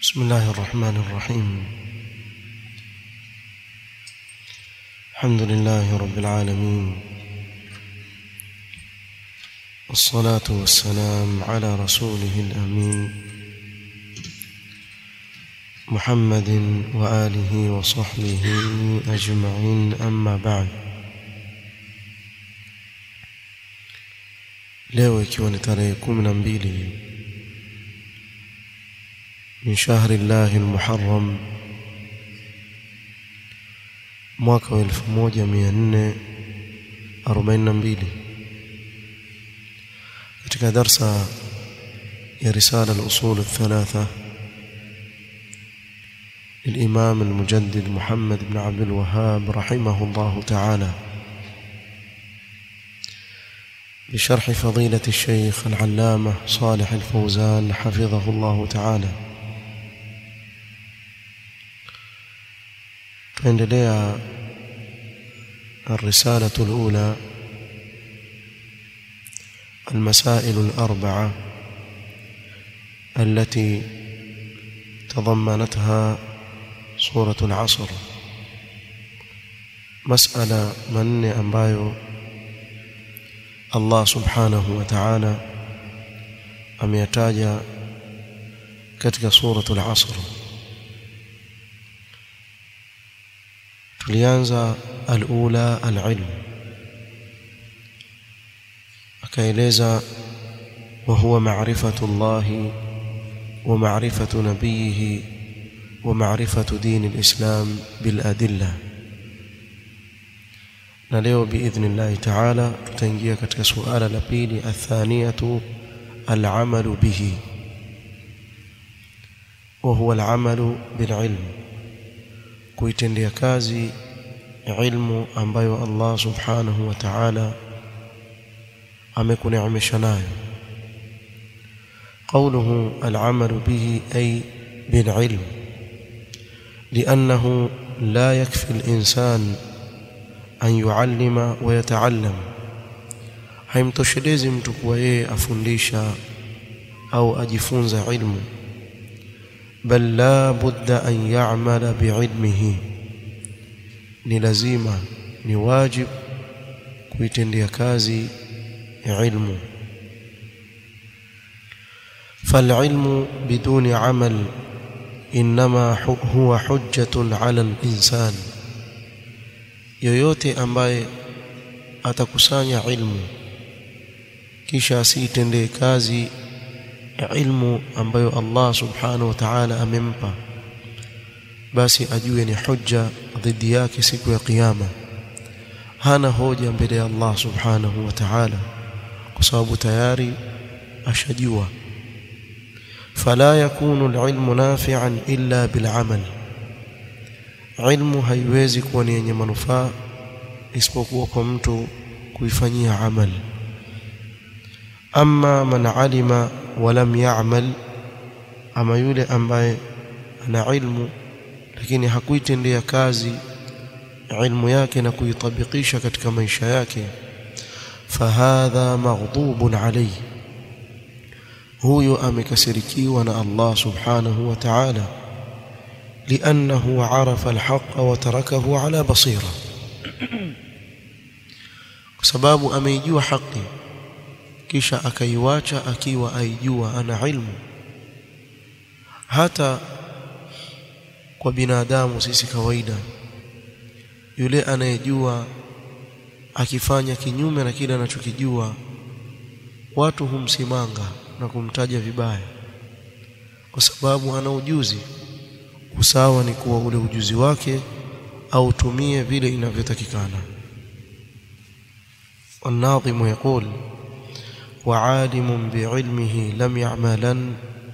بسم الله الرحمن الرحيم الحمد لله رب العالمين والصلاة والسلام على رسوله الأمين محمد وآله وصحبه أجمعين أما بعد leo ikiwa ni tarehe kumi na mbili min shahri llahi lmuharam mwaka wa elfu moja mia nne arobaini na mbili katika darsa ya risala lusul lthalatha للإمام المجدد محمد بن عبد الوهاب رحمه الله تعالى بشرح فضيلة الشيخ العلامة صالح الفوزان حفظه الله تعالى tuendelea الرسالة الأولى المسائل الأربعة التي تضمنتها سورة العصر مسألة من ambayo Allah subhanahu wa ta'ala ameyataja katika suratul asr tulianza alula alilm akaeleza wa huwa ma'rifatu Allah wa ma'rifatu nabiyhi wa ma'rifatu din alislam bil adillah na leo biidhnillahi taala tutaingia katika suala la pili athaniyatu alamalu bihi wa huwa alamalu bililm kuitendea kazi ilmu ambayo Allah subhanahu wa ta'ala amekuneemesha nayo قوله العمل به أي بالعلم لأنه لا يكفي الإنسان an yuallima wa yataallam haimtoshelezi mtu kuwa yeye afundisha au ajifunza ilmu bal la budda an ya'mala biilmihi ni lazima ni wajib kuitendea kazi ilmu فالعلم بدون عمل انما هو حجه على الانسان yoyote ambaye atakusanya ilmu kisha asiitendee kazi ilmu ambayo Allah subhanahu wa ta'ala amempa basi ajue ni hujja dhidi yake siku ya kiyama hana hoja mbele ya Allah subhanahu wa ta'ala kwa sababu tayari ashajua fala yakunu alilmu nafi'an illa bil'amal ilmu haiwezi kuwa ni yenye manufaa isipokuwa kwa mtu kuifanyia amal amma man alima wa lam ya'mal ama yule ambaye ana ilmu lakini hakuitendea kazi ilmu yake na kuitabikisha katika maisha yake fahadha maghdubun alayhi huyo amekasirikiwa na Allah subhanahu wa ta'ala لأنه عرف الحق وتركه على بصيرة sababu ameijua haki kisha akaiwacha akiwa aijua ana ilmu hata kwa binadamu sisi kawaida yule anayejua akifanya kinyume na kile anachokijua watu humsimanga na kumtaja vibaya kwa sababu ana ujuzi usawa ni kuwa ule ujuzi wake autumie vile inavyotakikana والناظم يقول وعالم بعلمه لم يعملا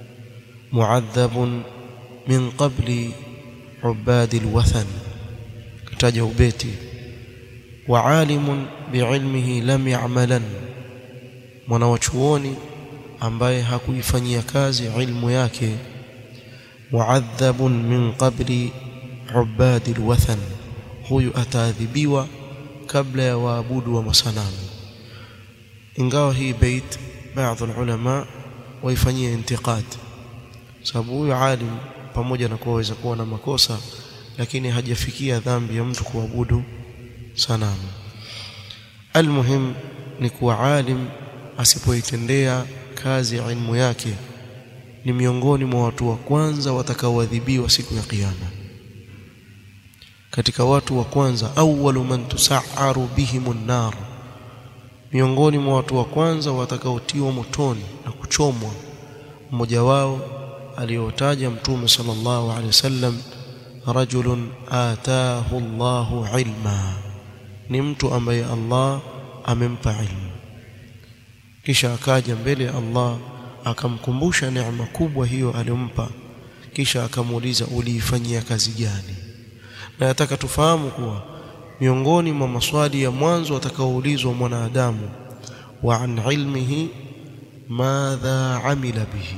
معذب من قبل عباد الوثن كتاجه بيتي وعالم بعلمه لم يعملا mwanawachuoni ambaye hakuifanyia kazi ilmu yake muadhabun min qabli ubadi alwathan huyu ataadhibiwa kabla ya waabudu wa masanamu ingawa hii bait baadhi ulama waifanyia intiqad sababu huyu alim pamoja na kuwa waweza kuwa na makosa lakini hajafikia dhambi ya mtu kuabudu sanamu almuhim ni kuwa alim asipoitendea kazi ilmu yake ni miongoni mwa watu wa kwanza watakaoadhibiwa siku ya kiyama katika watu wa kwanza awwalu man tusaaru bihimun nar miongoni mwa watu wa kwanza watakaotiwa motoni na kuchomwa mmoja wao aliyotaja mtume sallallahu alaihi wasallam rajulun ataahu Allahu ilma ni mtu ambaye Allah amempa ilmu kisha akaja mbele ya Allah akamkumbusha neema kubwa hiyo aliyompa kisha akamuuliza uliifanyia kazi gani na nataka tufahamu kuwa miongoni mwa maswali ya mwanzo atakaoulizwa mwanadamu wa an ilmihi madha amila bihi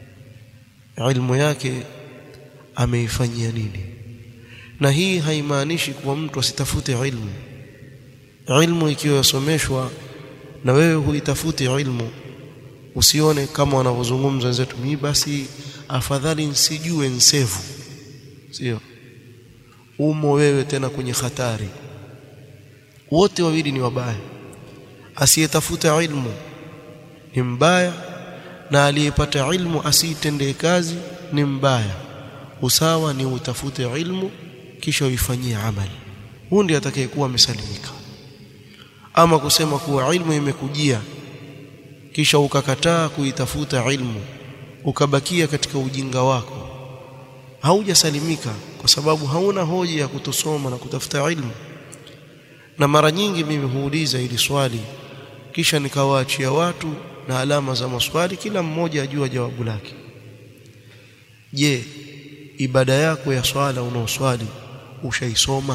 ilmu yake ameifanyia nini na hii haimaanishi kuwa mtu asitafute ilmu ilmu ikiwa yasomeshwa na wewe huitafuti ilmu usione kama wanavyozungumza wenzetu mimi basi afadhali nsijue nsevu sio umo wewe tena kwenye hatari wote wawili ni wabaya asiyetafuta ilmu ni mbaya na aliyepata ilmu asiitendee kazi ni mbaya usawa ni utafute ilmu kisha uifanyie amali huu ndiye atakayekuwa amesalimika ama kusema kuwa ilmu imekujia kisha ukakataa kuitafuta ilmu ukabakia katika ujinga wako haujasalimika kwa sababu hauna hoja ya kutosoma na kutafuta ilmu na mara nyingi mimi huuliza ili swali kisha nikawaachia watu na alama za maswali kila mmoja ajua jawabu lake je ibada yako ya swala unaoswali ushaisoma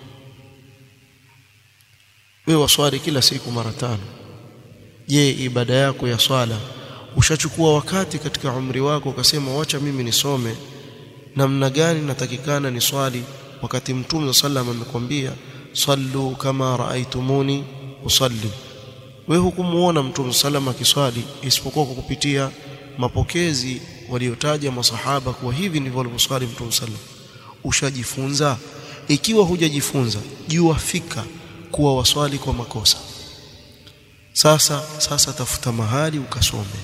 wewe waswali kila siku mara tano je ibada yako ya swala ushachukua wakati katika umri wako ukasema wacha mimi nisome namna gani natakikana ni swali wakati mtume sallam amekwambia sallu kama raaitumuni usalli wewe hukumuona mtume sallam akiswali isipokuwa kwa kupitia mapokezi waliotaja masahaba kuwa hivi ndivyo walivyoswali mtume sallam ushajifunza ikiwa hujajifunza jua fika kuwa waswali kwa makosa sasa sasa tafuta mahali ukasome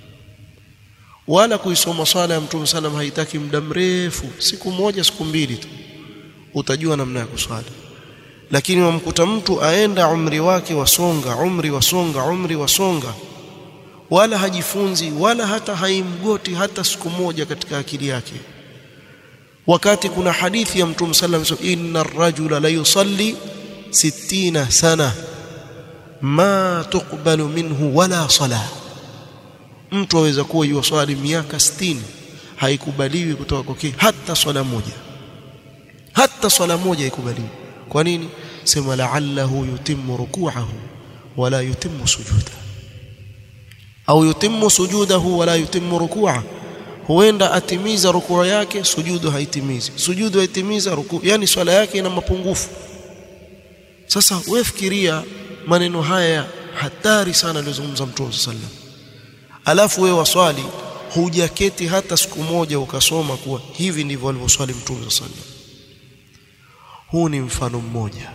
wala kuisoma swala ya mtume sallam haitaki muda mrefu siku moja siku mbili tu utajua namna ya kuswali lakini wamkuta mtu aenda umri wake wasonga umri wasonga umri wasonga wala hajifunzi wala hata haimgoti hata siku moja katika akili yake wakati kuna hadithi ya mtume sallam inna ar-rajula la yusalli 60 sana ma tuqbalu minhu wala salah mtu aweza kuwa yuwaswali miaka 60 haikubaliwi kutoka kwake hata swala moja hata swala moja haikubaliwi kwa nini sema la'allahu yutimmu ruku'ahu wala yutimmu sujuda au yutimmu sujudahu wala yutimmu ruku'a huenda atimiza rukuu yake sujudu haitimizi sujudu haitimiza rukuu yani swala yake ina mapungufu sasa wewe fikiria maneno haya hatari sana alizungumza mtume sallallahu alafu wewe waswali hujaketi hata siku moja ukasoma kuwa hivi ndivyo alivyoswali mtume sallallahu huu ni mfano mmoja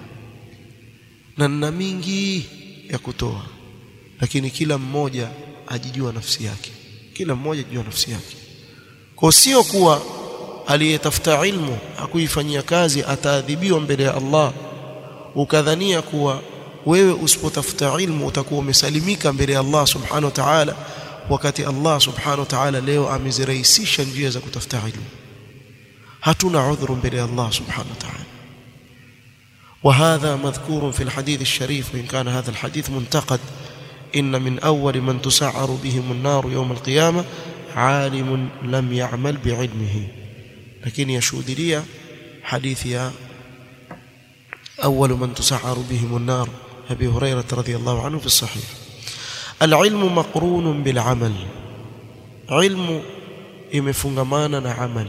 na nina mingi ya kutoa lakini kila mmoja ajijua nafsi yake kila mmoja ajijua nafsi yake kwa sio kuwa aliyetafuta ilmu akuifanyia kazi ataadhibiwa mbele ya Allah ukadhania kuwa wewe usipotafuta ilmu utakuwa umesalimika mbele ya Allah subhanahu wa ta'ala wakati Allah subhanahu wa ta'ala leo amezirahisisha njia za kutafuta ilmu hatuna udhuru mbele ya Allah subhanahu wa ta'ala وهذا مذكور في الحديث الشريف وإن كان هذا الحديث منتقد إن من أول من تسعر بهم النار يوم القيامة عالم لم يعمل بعلمه لكن يشود لي حديث يا أول من تسعر بهم النار أبي هريرة رضي الله عنه في الصحيح العلم مقرون بالعمل علم imefungamana عمل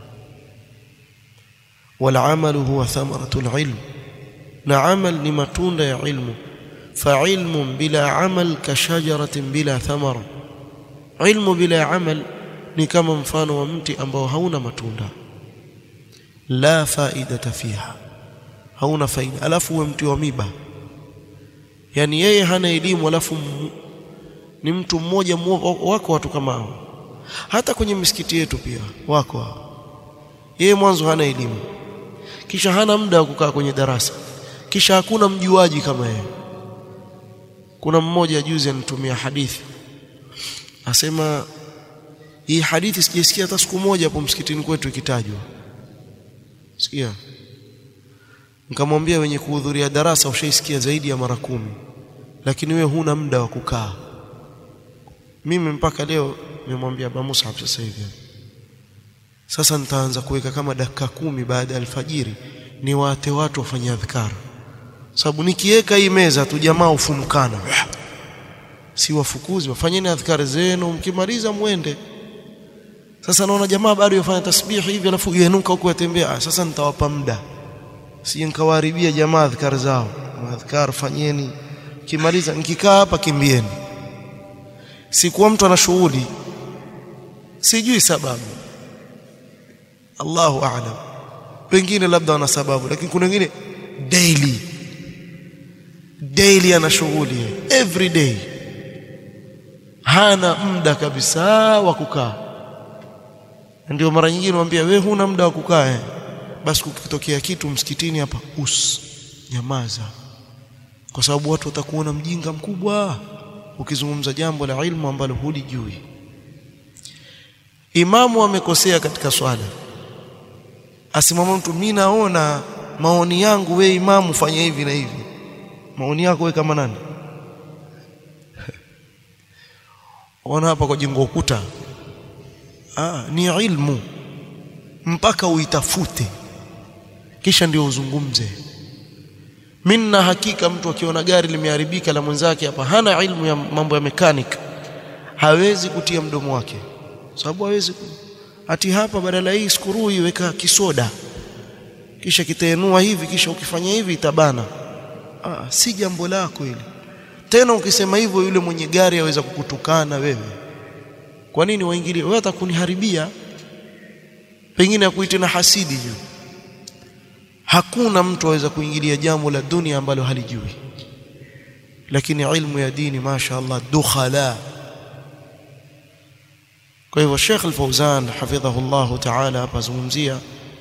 والعمل هو ثمرة العلم na amal ni matunda ya ilmu fa ilmu bila amal ka shajaratin bila thamara ilmu bila amal ni kama mfano wa mti ambao hauna matunda la faidata fiha hauna faida alafu uwe mti wa miba yani yeye hana elimu alafu ni mtu mmoja wako watu kama hao hata kwenye misikiti yetu pia wako hao yeye mwanzo hana elimu kisha hana muda wa kukaa kwenye darasa kisha hakuna mjuaji kama yeye kuna mmoja juzi anitumia hadithi asema hii hadithi sijasikia hata siku moja hapo msikitini kwetu ikitajwa sikia nikamwambia wenye kuhudhuria darasa ushaisikia zaidi ya mara kumi lakini wewe huna muda wa kukaa mimi mpaka leo nimemwambia Abu Musab sasa hivi sasa nitaanza kuweka kama dakika kumi baada ya alfajiri ni waate watu wafanye adhkar sababu nikiweka hii meza tu jamaa ufumkana si wafukuzi wafanyeni adhkar zenu mkimaliza mwende sasa naona jamaa bado yafanya tasbihi hivi alafu yenuka huko yatembea sasa nitawapa muda sije nikawaharibia jamaa adhkar zao adhkar fanyeni kimaliza nikikaa hapa kimbieni sikuwa mtu ana shughuli sijui sababu Allahu a'lam wengine labda wana sababu lakini kuna wengine daily daily ana shughuli every day hana muda kabisa wa kukaa ndio mara nyingine mwambia wewe huna muda wa kukaa eh basi kukitokea kitu msikitini hapa us nyamaza kwa sababu watu watakuona mjinga mkubwa ukizungumza jambo la ilmu ambalo hulijui imamu amekosea katika swala asimama mtu mimi naona maoni yangu we imamu fanya hivi na hivi maoni yako we kama nani ona hapa kwa jengo ukuta ah ni ilmu mpaka uitafute kisha ndio uzungumze minna hakika mtu akiona gari limeharibika la mwenzake hapa hana ilmu ya mambo ya mechanic hawezi kutia mdomo wake sababu hawezi ku... ati hapa badala hii skuru iweka kisoda kisha kitaenua hivi kisha ukifanya hivi itabana ah, si jambo lako hili tena ukisema hivyo yule mwenye gari aweza kukutukana wewe kwa nini waingilie wewe atakuniharibia pengine akuite na hasidi juu hakuna mtu aweza kuingilia jambo la dunia ambalo halijui lakini ilmu ya dini masha Allah dukhala kwa hivyo Sheikh Al-Fauzan hafidhahu Allah ta'ala hapa zungumzia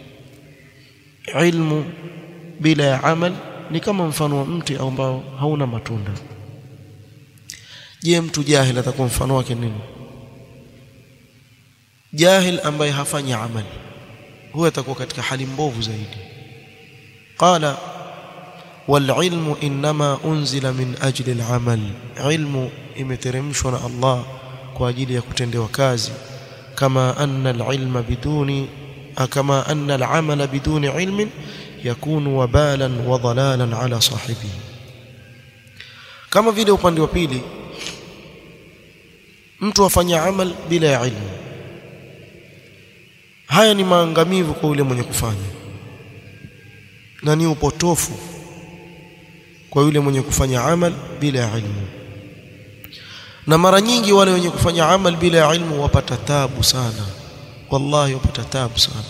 ilmu bila ya amal ni kama mfano wa mti ambao hauna matunda je mtu jahil atakuwa mfano wake nini jahil ambaye hafanyi amali huyo atakuwa katika hali mbovu zaidi qala والعلم انما انزل من اجل العمل علم imeteremshwa na Allah kwa ajili ya kutendewa kazi kama anna alilma biduni kama anna alamal biduni ilmin yakunu wabalan wa dhalalan ala sahibihi kama vile upande wa pili mtu afanya amal bila ya ilmu haya ni maangamivu kwa yule mwenye kufanya na ni upotofu kwa yule mwenye kufanya amal bila ya ilmu na mara nyingi wale wenye kufanya amal bila ya ilmu wapata tabu sana wallahi wapata tabu sana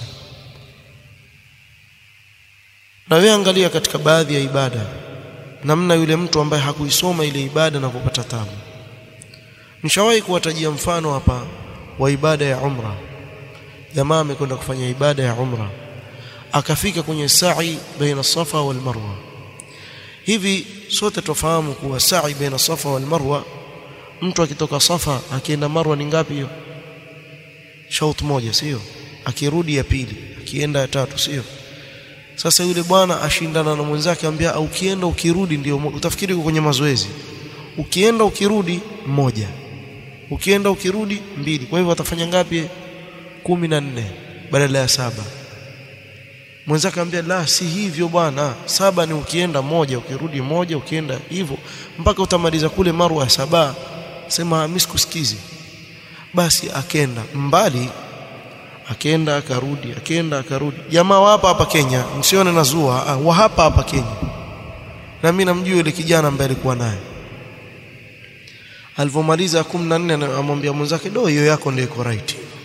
na wewe angalia katika baadhi ya ibada namna yule mtu ambaye hakuisoma ile ibada na kupata tabu nishawahi kuwatajia mfano hapa wa ibada ya umra jamaa amekwenda kufanya ibada ya umra akafika kwenye sa'i baina safa wal marwa hivi sote tufahamu kuwa sa'i baina safa wal marwa mtu akitoka safa akienda marwa ni ngapi hiyo shaut moja sio akirudi ya pili akienda ya tatu sio sasa yule bwana ashindana na mwenzake ambia ukienda ukirudi ndio utafikiri uko kwenye mazoezi ukienda ukirudi mmoja ukienda ukirudi mbili kwa hivyo atafanya ngapi kumi na nne badala ya saba mwenzake ambia la si hivyo bwana saba ni ukienda moja ukirudi moja ukienda hivyo mpaka utamaliza kule marwa ya saba sema mimi sikusikizi basi akenda mbali akenda akarudi akenda akarudi jamaa wa hapa hapa Kenya msione nazua ah, wa hapa hapa Kenya na mimi namjua yule kijana ambaye alikuwa naye alivomaliza 14 anamwambia mwenzake do hiyo yako ndio iko right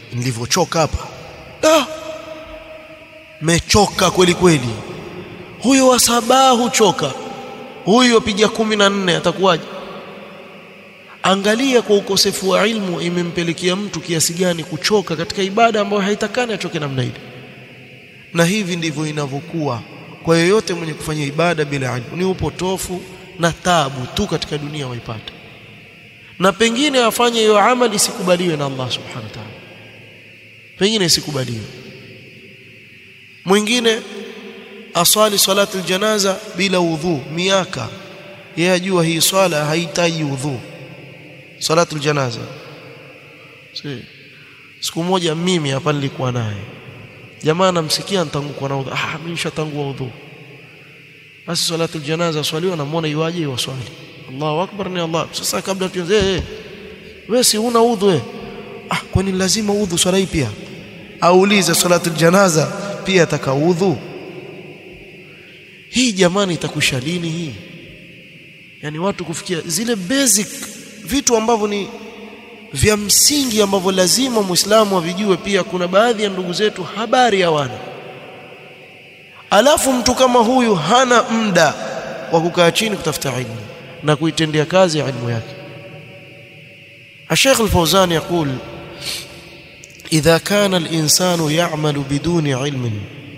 nilivyochoka hapa da mechoka kweli kweli huyo wa saba huchoka huyu apiga kumi na nne atakuwaje angalia kwa ukosefu wa ilmu imempelekea mtu kiasi gani kuchoka katika ibada ambayo haitakani achoke namna ile na hivi ndivyo inavyokuwa kwa yoyote mwenye kufanya ibada bila ilmu ni upotofu na tabu tu katika dunia waipata na pengine afanye hiyo amali isikubaliwe na Allah subhanahu wa ta'ala pengine isikubaliwe mwingine aswali salatu aljanaza bila udhu miaka yeye ajua hii swala haihitaji udhu salatu aljanaza si siku moja mimi hapa nilikuwa naye jamaa namsikia nitangukwa na udhu ah mimi nishatangua udhu basi salatu aljanaza swaliwa namuona iwaje waswali Allahu akbar ni Allah sasa kabla tuanze eh wewe si una udhu wewe ah kwani lazima udhu swala hii pia aulize salatu aljanaza pia atakaudhu hii jamani itakusha lini hii yani watu kufikia zile basic vitu ambavyo ni vya msingi ambavyo lazima muislamu avijue pia kuna baadhi ya ndugu zetu habari hawana alafu mtu kama huyu hana muda wa kukaa chini kutafuta ilmu na kuitendea kazi ilmu yake الشيخ الفوزان يقول إذا كان الإنسان يعمل بدون علم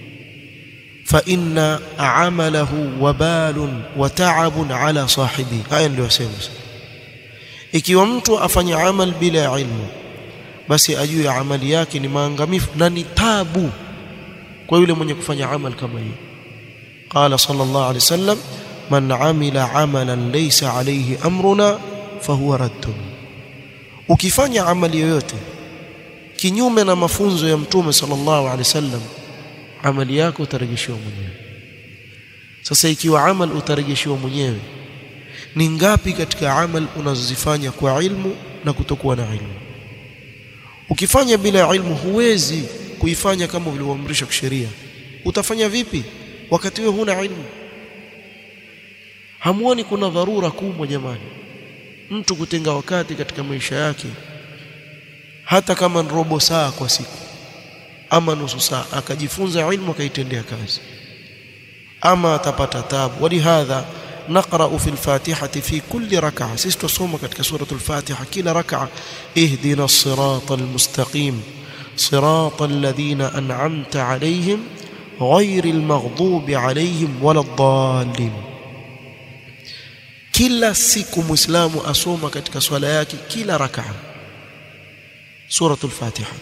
فإن عمله وبال وتعب على صاحبه هاي ndio yasema ikiwa mtu afanya amal bila ilmu basi ajue amali yake ni maangamifu na ni tabu kwa yule mwenye kufanya amal kama hiyo qala sallallahu alayhi wasallam man amila amalan laysa alayhi amruna fahuwa raddun ukifanya amali yoyote kinyume na mafunzo ya mtume sallallahu alaihi wasallam amali yako utarejeshiwa mwenyewe sasa ikiwa amal utarejeshiwa mwenyewe ni ngapi katika amal unazozifanya kwa ilmu na kutokuwa na ilmu ukifanya bila ilmu huwezi kuifanya kama vilivyoamrishwa kisheria utafanya vipi wakati wewe huna ilmu hamuoni kuna dharura kubwa jamani mtu kutenga wakati katika maisha yake hata kama ni robo saa kwa siku ama nusu saa akajifunza ilmu akaitendea kazi ama atapata tabu walihadha نقرأ في الفاتحة في كل ركعة سيستو صوم كتك سورة الفاتحة كلا ركعة اهدنا الصراط المستقيم صراط الذين أنعمت عليهم غير المغضوب عليهم ولا الضالين kila siku muislamu asoma katika swala yake kila rakaa suratul fatiha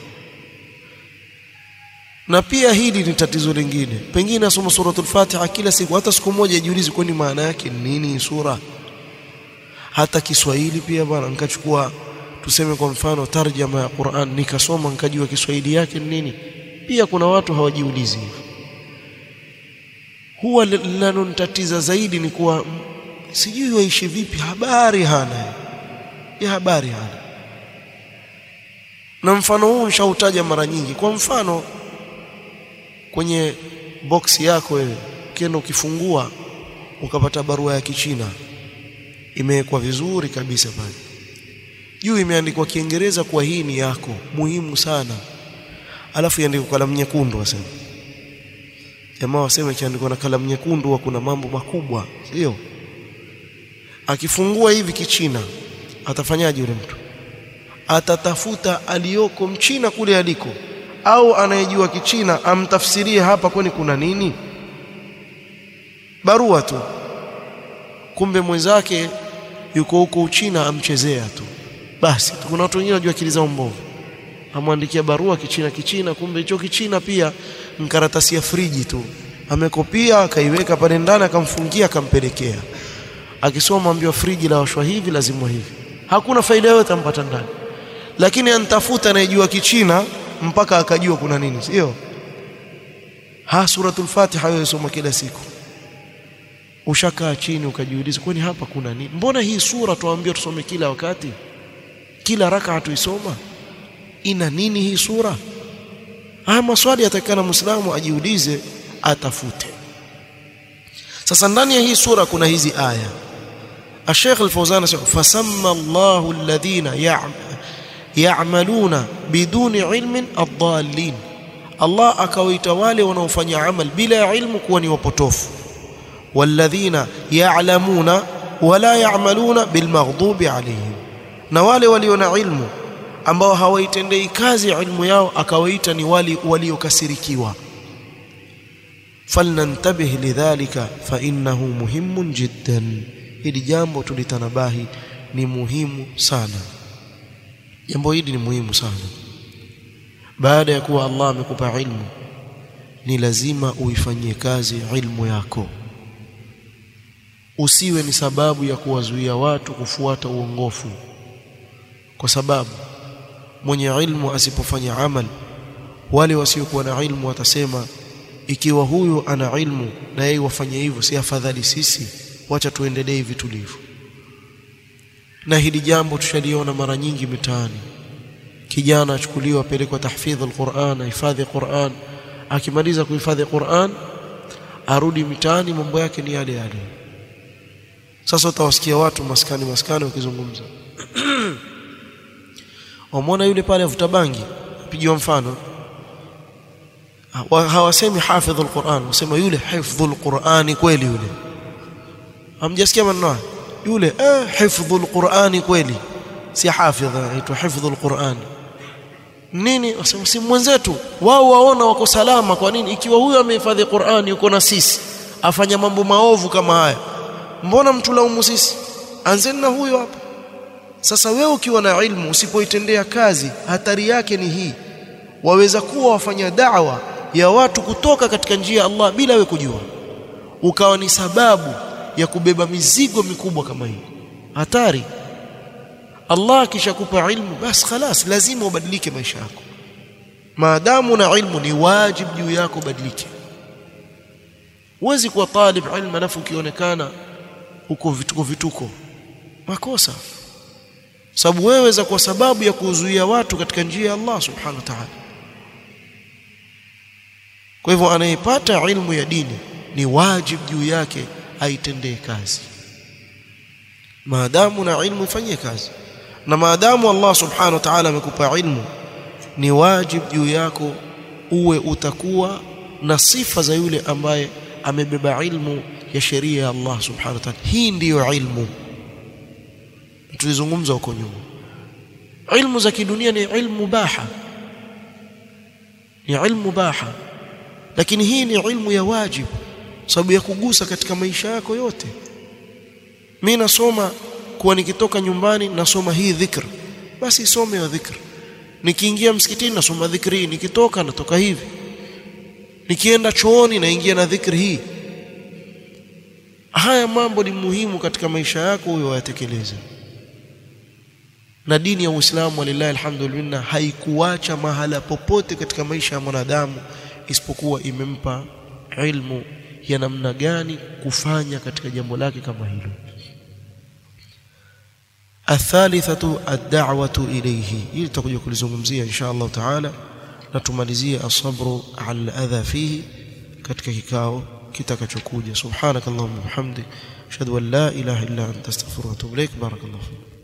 na pia hili ni tatizo lingine pengine asoma suratul fatiha kila siku hata siku moja ajiulize kwani maana yake ni nini sura hata Kiswahili pia bwana nikachukua tuseme kwa mfano tarjama ya Qur'an nikasoma nikajua Kiswahili yake ni nini pia kuna watu hawajiulizi hivyo huwa linalonitatiza zaidi ni kuwa sijui waishi vipi habari hana ya habari hana na mfano huu nishautaja mara nyingi kwa mfano kwenye box yako wewe ukienda ukifungua ukapata barua ya kichina imewekwa vizuri kabisa pale juu imeandikwa kiingereza kwa hii ni yako muhimu sana alafu iandikwa kalamu nyekundu wasema jamaa wasema ikiandikwa na kalamu nyekundu wa kuna mambo makubwa sio akifungua hivi kichina atafanyaje yule mtu atatafuta aliyoko mchina kule aliko au anayejua kichina amtafsirie hapa kwani kuna nini barua tu kumbe mwenzake yuko huko uchina amchezea tu basi kuna watu wengine wanajua akili zao mbovu amwandikia barua kichina kichina kumbe hicho kichina pia mkaratasi ya friji tu amekopia akaiweka pale ndani akamfungia akampelekea akisoma ambiwa friji la washwa hivi lazima hivi hakuna faida yoyote ampata ndani lakini antafuta anayejua kichina mpaka akajua kuna nini sio ha suratul fatiha wewe soma kila siku ushakaa chini ukajiuliza kwani hapa kuna nini mbona hii sura tuambiwa tusome kila wakati kila raka tuisoma ina nini hii sura haya maswali yatakana muislamu ajiulize atafute sasa ndani ya hii sura kuna hizi aya الشيخ الفوزان fasamma Allahu alladhina ya'maluna biduni ilmin ad-dallin Allah akawaita wale wanaofanya amal bila ya ilmu kuwa ni wapotofu walladhina ya'lamuna wala ya'maluna bilmaghdubi alayhim na wale walio na ilmu ambao hawaitendei kazi ilmu yao akawaita ni wali waliokasirikiwa falnantabih lidhalika fa innahu muhimun jiddan hili jambo tulitanabahi ni muhimu sana jambo hili ni muhimu sana baada ya kuwa Allah amekupa ilmu ni lazima uifanyie kazi ilmu yako usiwe ni sababu ya kuwazuia watu kufuata uongofu kwa sababu mwenye ilmu asipofanya amal wale wasiokuwa na ilmu watasema ikiwa huyu ana ilmu na yeye wafanye hivyo si afadhali sisi wacha tuendelee hivi tulivyo na hili jambo tushaliona mara nyingi mitaani kijana achukuliwa apelekwa tahfidh alquran ahifadhi quran akimaliza kuhifadhi quran arudi mitaani mambo yake ni yale yale sasa utawasikia watu maskani maskani wakizungumza wamwona yule pale avuta bangi pigiwa mfano hawasemi hafidh alquran wasema yule hifdhu alqurani kweli yule hamjasikia maneno yule eh hifdhu alqurani kweli si hafidh anaitwa hifdhu alqurani nini wasema si mwenzetu wao waona wako salama kwa nini ikiwa huyo amehifadhi Qur'ani yuko na sisi afanya mambo maovu kama haya mbona mtulaumu sisi anzeni na huyo hapa sasa wewe ukiwa na ilmu usipoitendea kazi hatari yake ni hii waweza kuwa wafanya da'wa ya watu kutoka katika njia ya Allah bila we kujua ukawa ni sababu ya kubeba mizigo mikubwa kama hii hatari Allah akishakupa ilmu basi khalas lazima ubadilike maisha yako maadamu na ilmu ni wajibu juu yako badilike huwezi kuwa talib ilmu alafu ukionekana uko vituko vituko makosa sababu wewe za kwa sababu ya kuzuia watu katika njia ya Allah subhanahu wa ta'ala kwa hivyo anayepata ilmu ya dini ni wajibu juu yake aitendee kazi maadamu na ilmu ifanyie kazi na maadamu Allah subhanahu wa ta'ala amekupa ilmu ni wajibu juu yako uwe utakuwa na sifa za yule ambaye amebeba ilmu ya sheria ya Allah subhanahu wa ta'ala hii ndiyo ilmu tulizungumza huko nyuma ilmu za kidunia ni ilmu baha ni ilmu baha lakini hii ni ilmu ya wajibu sababu ya kugusa katika maisha yako yote mimi nasoma kuwa nikitoka nyumbani nasoma hii dhikr basi isome hiyo dhikr nikiingia msikitini nasoma dhikri hii nikitoka natoka hivi nikienda chooni naingia na dhikri hii haya mambo ni muhimu katika maisha yako huyo wayatekeleze na dini ya Uislamu walillahi alhamdulillah haikuacha mahala popote katika maisha ya mwanadamu isipokuwa imempa ilmu ya namna gani kufanya katika jambo lake kama hilo athalithatu ad-da'watu ilayhi hili tutakuja kulizungumzia insha Allah taala na tumalizie asabru ala adha fihi katika kikao kitakachokuja subhanakallahumma wa bihamdik ashhadu an la ilaha illa anta astaghfiruka wa atubu ilaik barakallahu